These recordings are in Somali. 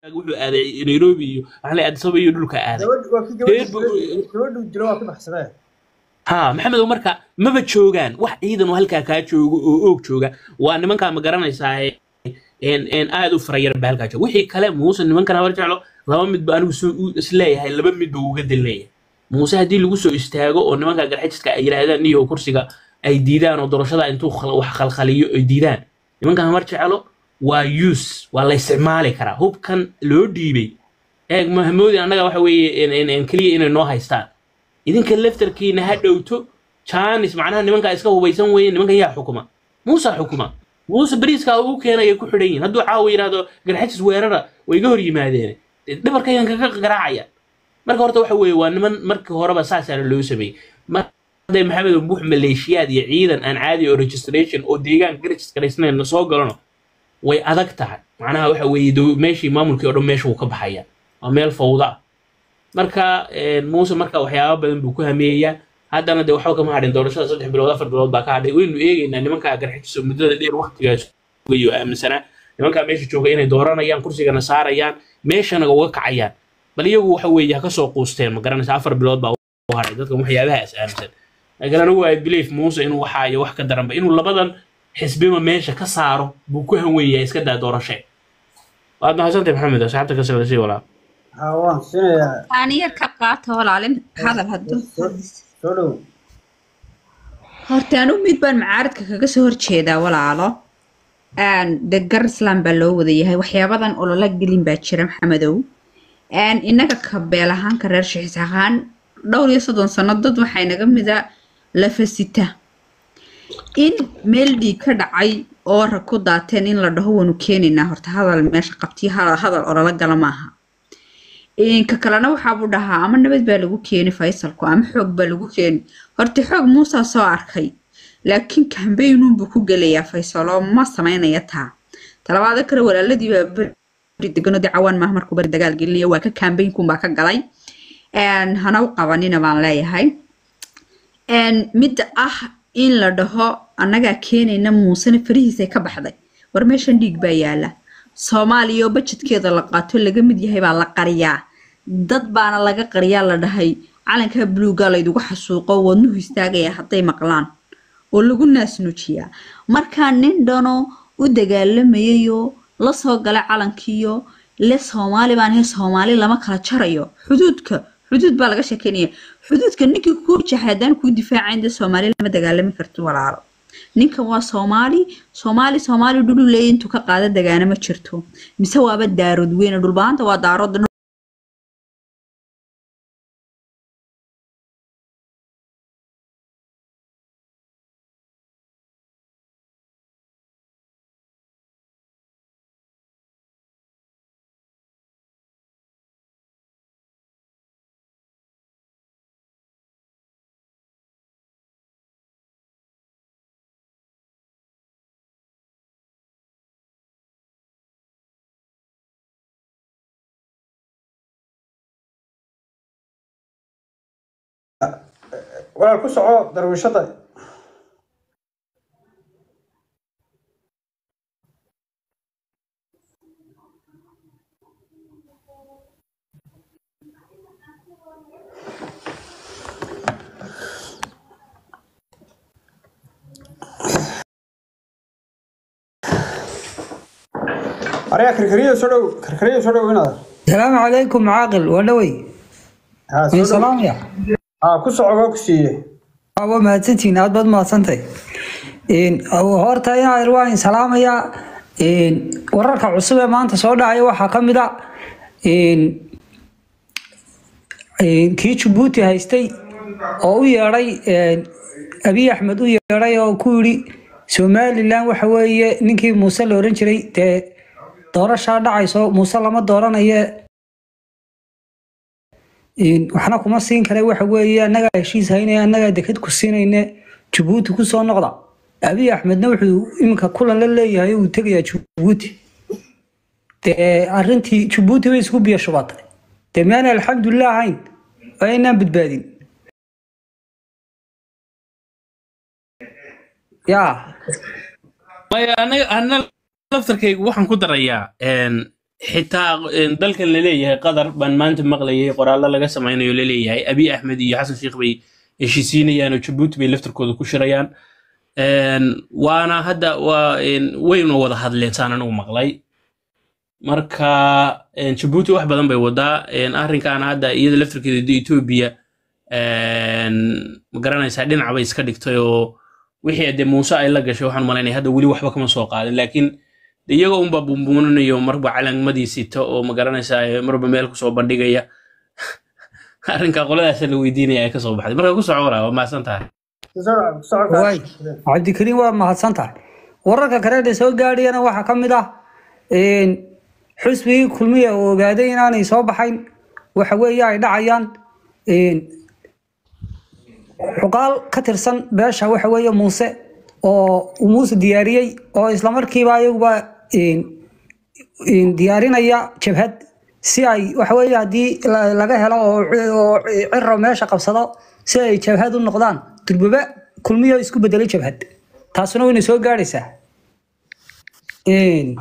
wuxuu aaday nairobi iyo waxaa la addis ababa iyo dhulka aaday gabadh waa kii reer gabadhu bu- gabadhu dilo waa ka baxsadee ha maxamed oo marka maba joogaan wax ciidan oo halkaa kaa jooga oo oog jooga waa nimankaa ma garanaysaa en en aad u farayar baa halkaa jooga wixii kale muuse nimankan habar jeclo laba midba anigu soo u isleeyahay laba midba uga dileeyahay muuse haddii lagu soo istaago oo nimanka garxajiska ay yidhaahdaan iyo kursiga ay diidaan oo doorashada intuu khal- wax khalkhaliyo ay diidaan nimankan habar jeclo waa use waa la isticmaali karaa hubkan loo dhiibay eeg mahamoodi annaga waxa weeye en- en- en keliya inay noo haystaan idinka laftarkiina ha dhowto jaanis macnaha nimankaa iska hubaysan weeye nimankan yaa xukuma muusa xukuma muuse bariiskaa uu keenaya ku xidhan yihin hadduu caawa yidhaahdo garxajis weerara way iga hor yimaadeen dhabarkaygan kaga garaacaya marka horta waxa weeye waa niman markii horeba saasaana loo sameeyey marday maxamed buux maleeshiyaad iyo ciidan aan caadi oo registration oo deegaanka ka registraysnayn soo galano way adag tahay macnaha waxa weeye dow- meeshii maamulkii oo dhan meesha wuu ka baxaya waa meel fawda ah marka een, muuse marka waxyaaba badan buu ku hameeyaa haddana de waxba kama hadhin doorashada saddex bilood afar bilood baa ka hadhay waynu eegeynaa nimankaa garxijiso muddada dheer waktigaas sugayo aaminsanaa nimankaa meesha jooga inay dooranayaan kursigana saarayaan meeshana uga kacayaan bal iyagu waxa weeye ha kasoo quusteen ma garanaysa afar bilood baa u hadhay dadkan waxyaabahaas aaminsan laakiin anigu i believe muuse inuu waxaa iyo wax ka daranba inuu labadan xisbiba meesha ka saaro buu ku hanweeyaa iska daa doorashee waad mahadsantahay maxamed asxaabta ka sii walaa haa waan siinayaa aan yar ka qaato walaalin hadal hadduu soo dhow horta anu mid baan macaaradka kaga soo horjeedaa walaalo Een, de gar islam baa loo wada yahay waxyaabadan olola gelin baa jira maxamedow Een, innaga ka beel ahaan ka reer shixis ahaan dhowr iyo soddon sano dad waxay naga mida lafasita in meel dhiig ka dhacay oo rag ku daateen in la dhaho waanu keenaynaa horta hadal meesha qabtiyo hadal hadal olola gala maaha Een, ka kalena waxaabuu dhahaa ama nabad baa lagu keeni faysalku ama xoog baa lagu keeni horta xoog muusaa soo arkay laakiin kambaynuunbuu ku gelayaa faysalo ma samaynaya taa talabaada kale walaaladii baa beri degano dee cawaan maaha markuu beri dagaal gelinaya waa ka kambaynkunbaa ka galay Een, hana u qabanina baan leeyahay Een, midda ah in la dhaho annagaa keenayna muusena farihiisay ka baxday war meeshan dhiig baa yaala soomaaliya oo bajedkeeda la qaato laga mid yahay baa la qariyaa dad baana laga qariyaa la dhahay calanka buluuga laydugu xasuuqo wadnuhu istaagaya hadday maqlaan oo lagu naasnuujiyaa markaa nin dhano u dagaalamayayoo la soo galay calankiiyo le soomaali baan ahay soomaali lama kala jarayo xuduudka xuduud baa laga sheekeynaya xuduudka ninkii kuu jaxay haddaan kuu difaacayn dee soomaali lama dagaalami karti walaalo ninkan waa soomaali soomaali soomaali dhulu leeya intuu ka qaada dagaana ma jirto mise waaba daarood weyne dhulbaanta waa daarood walaal ku soco darwiishada ariga karkariyo soo dhow karkariyo soo dhow inaad السلام عليكم عاقل ولوي haa soo من dhow سلام يا haa ku soco waa ku siiyey أبو ما تنتين أبد ما سنتي إن أو هورتا يا إروان سلام يا إن ورك عصبة ما أنت صودا أيوة حكمدا إن إن كي تشبوتي هايستي أو يراي إن أبي أحمد يراي أو كوري سومالي لان وحوي نكي موسى لورنشري ت doorashaa dhacayso muuse lama dooranayo Een, waxna kuma siin kara waxa weeye annagaa heshiis haynaya annagaa deked ku siinayne jabuuti kusoo noqda abiy axmedna wuxuu iminka kulan la leeyahay uu tegayaa jabuuti dee arrintii jabuuti bay isku biyo shubatay dee miyaana alxamdulilah ahayn waa inaan badbaadin yaa maya anaga ana laftarkaygu waxaan ku darayaa een, xitaa een, dalkan laleeyahay qatar baan maanta maqlayay qoraallo laga samaynayo laleeyahay abiy axmed iyo xasan sheikh bay heshiisiinayaan oo jabuuti bay laftarkooda ku shirayaan Een, waana hadda waa een, wayna wada hadleen saan anigu maqlay marka een, jabuuti wax badan bay wadaa een, arrinkaana hadda iyada laftarkeeda de etoobiya een, ma garanaysaa dhinac bay iska dhigtay oo wixii de muuse ay la gashay waxaan malaynaya hadda weli waxba kama soo qaadin laakiin de iyaga unba bumbuuninayo marba calanmadii sita oo ma garanaysaa ee marba meel kusoo bandhigaya arrinka qoladaasa la weydiinaya ay kasoo baxday marka ku soco waraa waa mahadsan tahay waay cabdikariim waa mahadsan tahay wararka kale ee soo gaadhayana waxaa ka mid ah een, xusbigii kulmiya oo ogaaday inaanay soo baxayn waxa weeye ay dhacayaan een, xuqaal ka tirsan beesha waxa weeye muuse oo uu muuse diyaariyey oo islamarkiiba ayaguba een, een, diyaarinaya jabhad si ay waxa weeye haddii la- laga helo oo oo ciro meesha qabsado si ay jabhad u noqdaan durbaba kulmiyo isku bedelay jabhad taasuna wayna soo gaadhaysaa Een,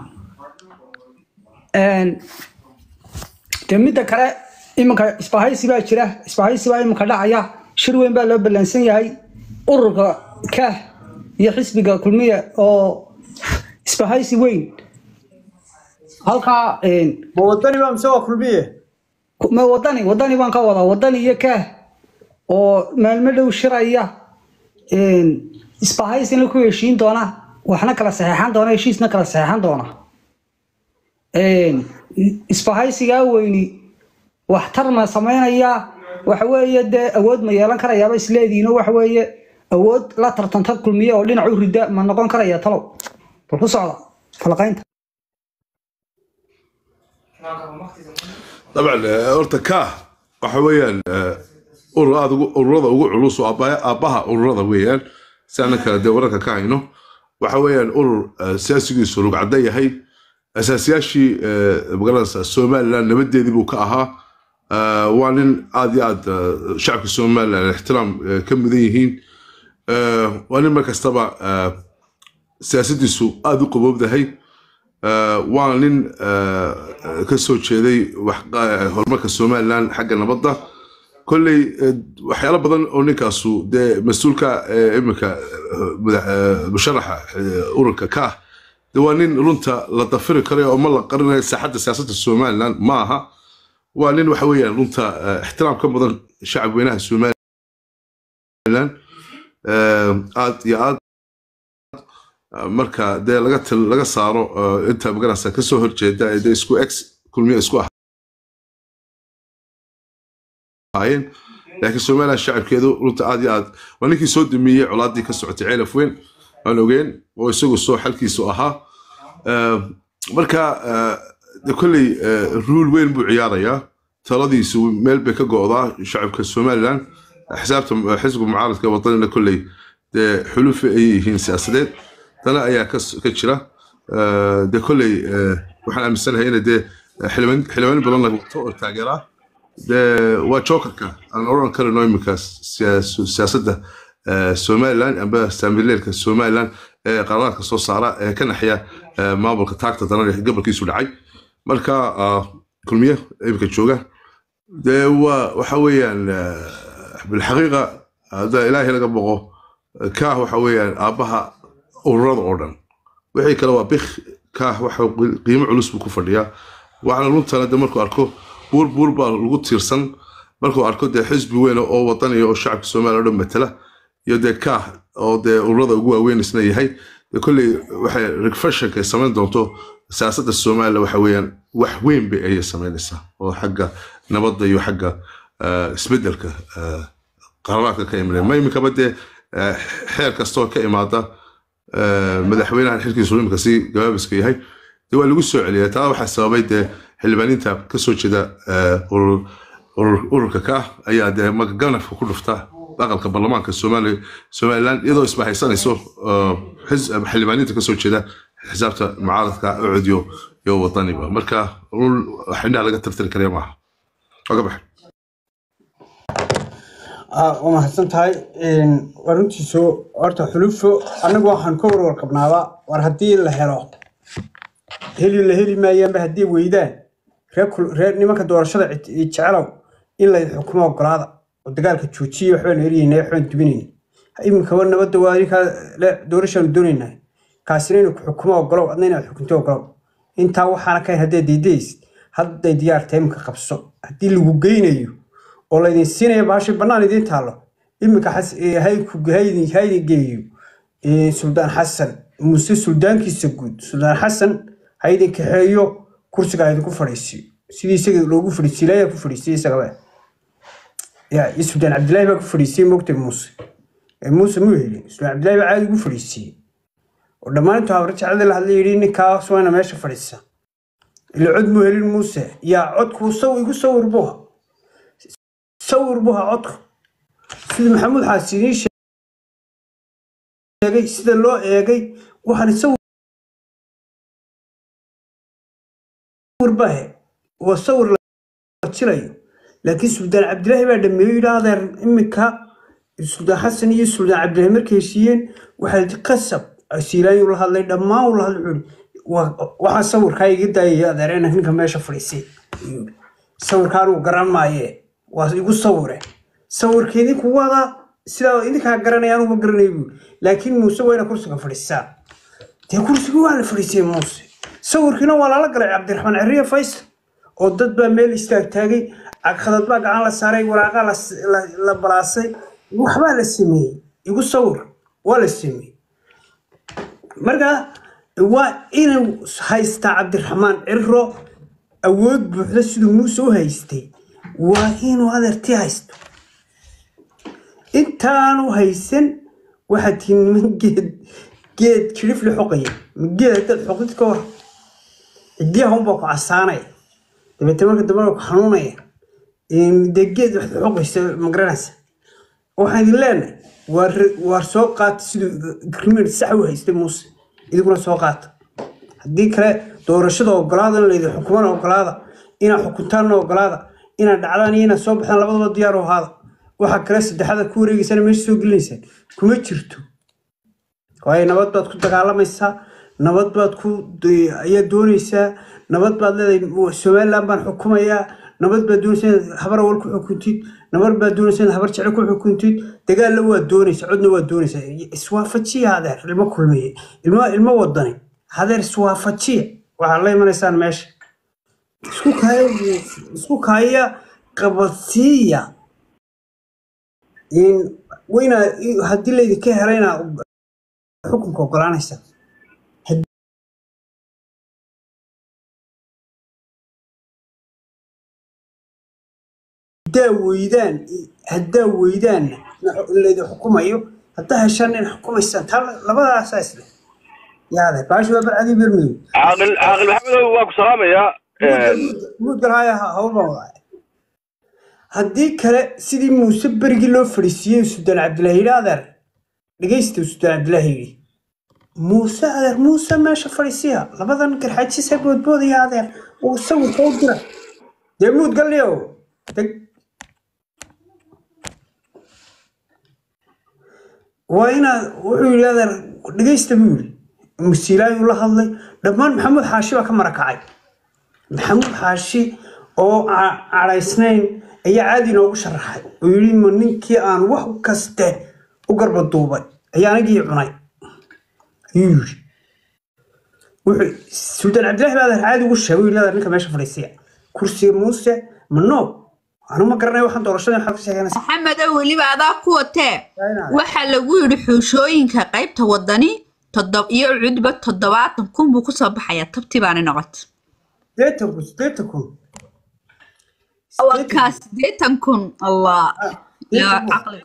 een, dee midda kale iminka isbahaysi baa jira isbahaysi baa iminka dhacaya shir weyn baa loo ballansan yahay ururka kaah iyo xisbiga kulmiya oo isbahaysi weyn halkaa een, ma wadani baa mise waa kulmiye ma wadani wadani baan ka wadaa wadani iyo kaah oo maalmo dhow shiraya een, isbahaysina ku heshiin doona waxna kala saxeexan doona heshiisna kala saxeexan doona Een, isbahaysigaa weyni waxtar ma samaynayaa waxa weeye dee awood ma yeelan karayaaba isleediino waxa weeye awood la tartanta kulmiye oo dhinac u rida ma noqon karaya talow bal ku socda falaqaynta طبعا آه، horta ka waxa weeyaan آه، urur aad ugu- ururada ugu culus oo aabbaha aabbaha ururada weeyaan si aanan kale dee wararka ka hayno waxa weeyaan urur آه، siyaasigiisu rugcadda yahay asaasiyaashii آه، magaranaysa somaliland nabadeedii buu ka ahaa آه، waa nin aad iyo aad آه، shacabka somaliland ixtiraam آه، ka mudan yihiin آه، waa nin mar kastaba آه، siyaasadiisu aad u qabowdahay آه، waa nin آه، ka soo jeeday wax- آه، horumarka somaliland xagga nabadda kolley آه، waxyaalo badan oo ninkaasu dee mas-uulka آه، iminka آه، madax- آه، musharaxa آه، ururka ka ah de waa nin runta la dafiri karayo oo ma la qarinayo saaxadda siyaasadda somaliland ma aha waa nin waxa weeyaan runta آه، ixtiraam ka mudan shacab weynaha somaliland آه، aad iyo aad marka dee laga til- laga saaro uh, inta magarasa kasoo horjeeda ee dee isku ex kulmiye isku ahaayeen laakiin somaliland shacabkeedu runta aad iyo aad waa ninkii soo damiyey colaadii ka socotay ceelaf weyn aan ogeen oo isagu soo xalkiisu ahaa Uh, marka uh, de kolley uh, ruul weyn buu ciyaarayaa taladiisu meel bay ka go'daa shacabka somaliland xisaabta xisbiga mucaaradka wadanina kolley dee xulufi ayay yihiin siyaasadeed tana ayaa ka ka jira Uh, de kolley uh, waxaan aaminsanahay ina dee xildhibaan xildhibaan badan la wato oo taageera dee waa jokerka aan oran karino iminka siyaas- siyaasadda uh, somaliland amba saamileelka somaliland ee qaraaraadka soo saara ee ka naxya uh, maamulka taagta daran ee gobolkiisu dhacay marka uh, kulmiye iminka jooga dee waa waxa weeyaan uh, bilxaqiiqa hadda ilaahay laga boqo kaah waxa weeyaan aabbaha ururada oo dhan wixii kale waa bik kaah waxa qiimo culus buu ku fadhiyaa waxaana runtana de markuu arko buur buur baa lagu tiirsan markuu arko dee xisbi weyn oo wadaniya oo shacabka soomaaliya oo dhan matala iyo dee kaah oo dee ururada ugu waaweyn isna yahay dee kolley waxay refreshanka ay samayn doonto siyaasadda soomaaliya waxa weeyaan wax weyn bay ayay samaynaysaa oo xagga nabadda iyo xagga ah, isbeddelka ah, qaraaraadka ka imanaya ma iminkaba dee ah, xeer kastoo ka imaada ah, madaxweynahan xilkiisu imika si gabaabiska yahay dee waa lagu soo celiyaa taa waxaa sababay dee xildhibaaniinta ka soo jeeda ah, urur- urur- ururka ka ah ayaa dee magaganafka ku dhufta aqalka baarlamaanka Soomaali- somaliland iyadoo isbahaysanayso ah, xis- xildhibaaniinta ka soo jeeda xisaabta mucaaradka ucud iyo iyo wadaniba marka run wax indhaha laga tirtiri karaya maaha waa ka baxay Ah, waa mahadsan tahay Een, waa runtiisu horta xulufo anagu waxaan ka warwarqabnaaba war haddii la helo heli la heli maayaanba haddii weydaan reer kul- reer nimanka doorashada cid- jecelow in la xukumo ogolaada oo dagaalka joojiya waxbaan eryeynaa waxbaan dubinayna iminkaba nabadda waa ninkaa le doorashaanu doonaynaa kaasina inuu ku xukumo ogolow adna inaad xukunto ogolow intaa waxaana kahayn hadday diidaysid hadday diyaarta iminka qabso haddii lagu geynayo oo laydin siinayo baashi bannaan idiin taallo iminka xas- ee, hayku haydin haydin geeyo ee, suldaan xasan muse suldaankiisa guud suldaan xasan ha idin kaxeeyo kursiga ha idinku fadhiisiyo sidii isaga loogu fadhiisiyo ilaahay ku fadhiisiyey isagaba ya iyo suldaan cabdilaahi baa ku fadhiisiyey mogtay muuse ee muuse muu helin suldaan cabdilaahi baa caadi ugu fadhiisiyey oo dhammaan intuu habre jeclada la hadlay yidhi ninkaas waa ina meesha fadhiisa ila cod muu helin muuse yaa codku saw igu sawir buha sawir buha codku sida maxamuud xaasi idiin sheegay sida loo eegay waxaan sawir bahe waa sawir la jilayo laakiin suldaan cabdilaahi baa dhameeyo yidhi adeer iminka suldaan xasan iyo suldaan cabdilaahi markay heshiiyeen waxaa yidhi qasab siilaayuu la hadlay dhammaan uu la hadlay wuxuu yidhi, "Waa- waxaa sawirkaa iga daayaya adeerena ninka meesha fadhiisay ayuu yidhi. sawirkaan uu garan maaye waa igu sawire sawirka idinku wada sidaa idinkaa garanaya anugu ma garanayo buu yidhi. laakiin muuse waa ina kursiga fadhiisaa dee kursigii waa la fadhiisiyey muuse sawirkiina waa lala galay cabdiraxmaan ceriye faysal oo dad baa meel istaagtaagay cagkhadad baa gacan la saaray waraaqaa la s- la- la balaasay waxbaa la sameeyey igu sawir waa la sameeyey marka waa inuu haystaa cabdiraxmaan ciro awood buuxda siduu muuse u haystay waa inuu adeertii haysto intaanu haysan waxaad tihiin niman geed geed kirifli xoqaya ma geed haddaad xoqid ka war cidiyaha unbaa ku casaanaya dabeetna marka dambe ku xanuunaya Een, dee geed waxaad xoqaysa ma garanaysa waxaan idin leenahay waa re- waa soo qaata siduu agreement sax u haystay muuse idinkuna soo qaata haddii kale doorashada ogolaada in laydin xukumana ogolaada inaad xukuntaanna ogolaada inaad dhacdaan iyo inaad soo baxdaan labadaba diyaar u ahaada waxa kale saddexada ku wareegeysana meesha soo gelinaysaan kuma jirto waayo nabad baad ku dagaalamaysaa nabad baad ku ayaa doonaysaa nabad baad leedahay somaliland baan xukumayaa nabad baad doonaysaa inaad habar awal ku xukuntid nabad baad doonaysaa inaad habar jecel ku xukuntid dagaalna waad doonaysaa codna waad doonaysaa iswaafajiya hadeer ilmo kulmiye ilmo ilmo wadani hadeer iswaafajiya waxaad la imanaysaan meesha isku kaaya isku kaaya qabadsiiya in wayna haddii laydinka helayna xukunka ogolaanaysa haddaa weydaan haddaa weydaanna in laydin xukumayo haddaa heshaan in xukumaysaan taa labadaasaa isle yaade baashi waa barcadii bermadow caaqil caaqil maxamedow waa ku salaamayaa muudgal haya hawl baan wadaa haddii kale sidii muuse berigii loo fadhiisiiyey sudaan cabdilaahi yidhi adeer dhegaysta sudaan cabdilaahi yidhi muuse adeer muuse meesha fadhiisiya labadan garxaajisa boodboodaya adeer uu sawirka u dira dee muudgalniyow deg waa inaad wuxuu yidhi adeer dhegaysta buu yidhi musiilaayuu la hadlay dhammaan maxamuud xaashi baa ka marakacay maxamuud xaashi oo cadhaysnayn ayaa caadi inoogu sharaxay oo yidhi ma ninkii aan wax kaste u garba duubay ayaa anigii cunay ayuu yidhi wuxuu suldaan cabdilaahi baa adeer caadi ugu sheegay yidhi adeer ninka meesha fadhiisiya kursiga muuse mano anu ma garanay waxaan doorashada maxaad ka sheeganaysa maxamedow weliba adaa ku watee waxaa lagu yidhi xuushooyinka qaybta wadani toddob iyo cudba toddobaatan kun buu kusoo baxayaa tabti baana noqota sideetan kun sideetan kun waa kaa sideetan kun allah yaa caqli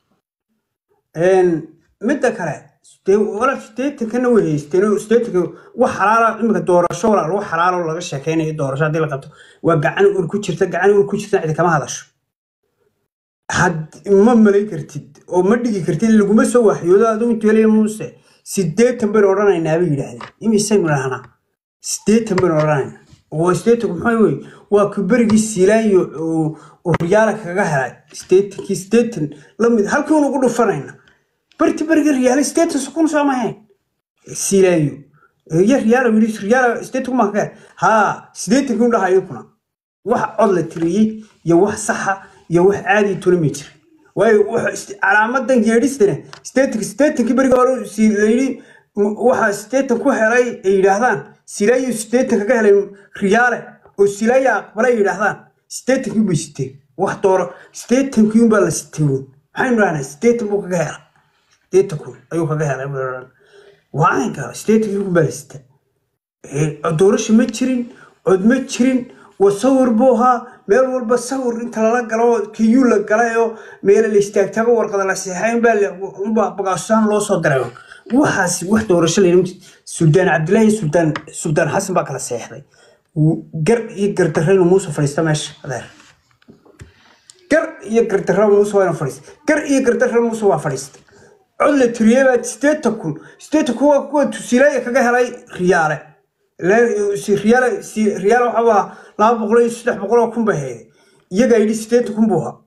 midda kale dee walaal sideetankana way haysteen oo sideetanka wax xalaala imika doorasho walaal wax xalaalo laga sheekeynayo doorasho haddii la qabto waa gacan ur ku jirta gacan ur ku jirta cidi kama hadasho had ma malay kartid oo ma dhigi kartid laguma soo waxyoodo adigu intuelaya muuse sideetan baynu odhanaynaa bay yidhaahdeen imisaynu dhahnaa sideetan baynu odhanaynaa waa sideetanku maxaa wey waa ku berigii siilaanyo oo riyaala kaga helay sideetankii sideetan lamid halkii unugu dhufanayna barti berigii riyaala sideetan sukun soo mahayn siilaanyo iyo riyaalo yidhi riyaalo sideetan kun baan ka helay haa sideetan kun dhaha idinkuna wax cod la tiriyey iyo wax saxa iyo wax caadi tuna ma jira waayo wax ist- calaamadan geedhistana sideetanki sideetankii beriga hore si layidhi m- waxaa sideetan ku helay ay yidhaahdaan silaayo sideetan kaga helay riyaale oo silaaya aqbalay yidhaahdaan sideetankii bay siteen wax dooro sideetankii unbaa la siteen maxaynu dhahnaa sideetan buu kaga helay sideetan kun ayuu kaga helay waa caynka sideetankii kun baa la sitaa doorasho ma jirin cod ma jirin waa sawir buu ahaa meel walba sawir inta lala galo kiyuu la galay oo meela la istaagtaago warqada la seexay unbaa bagaashaan loo soo diray waxaas wax doorasho la yidhi suldaan cabdillaahi iyo suldaan suldaan xasan baa kala seexday gar iyo gardarraynu muuse fadhiista meesha adeer gar iyo gardarra muuse waa ina fadhiista gar iyo gardarra muuse waa fadhiista cod la tiriyey baa sideetan kun sideetan kun waa kuwa tusilaaya kaga helay riyaale Ilaa- si- riyaale si- riyaale waxaa ahaa laba boqol iyo saddex boqol oo kun bay hayday iyagaa yidhi sideetan kun buu ahaa